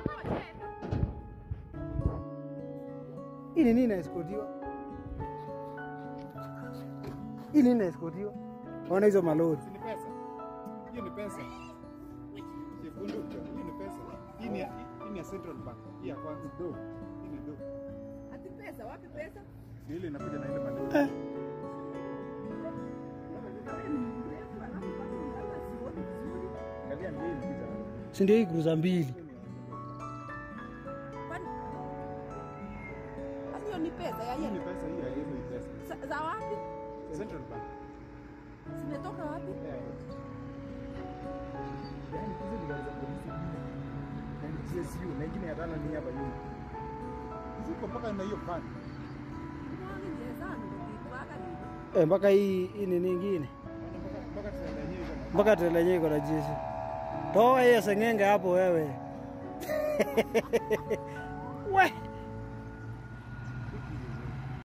Hii ni nini inaeskotiwa? Hii nini inaeskotiwa? Ona hizo malori. Si ni pesa? Hiyo ni pesa. Chekundu, hiyo ni pesa. Hii ni ya- hii ni ya Central Bank. Hii ya kwanza. Do. Hii ni do. Ati pesa, wapi pesa? Ni ile inakuja na ile malori. Eh. Mrefu, alafu bado unaona sioni vizuri. Angalia ndio hii inapita. Si ndio hii cruiser mbili? Kwani- Ati hiyo ni pesa ya Hii ni yeye. pesa hii ya hizo ni pesa. Za- Za wapi? Central Bank. Zimetoka wapi? Yeah. Yaani hizo ni gari za polisi. Na ni GSU na ingine ya tano ni hapa nyuma. Ziko mpaka na hiyo pan. Mwangi jezani ndio kitwaka nini? Eh, mpaka hii hii ni nyingine. Mpaka mpaka trailer yenyewe iko na Mpaka trailer yenyewe iko na jeshi. Toa hiyo sengenge hapo wewe. We.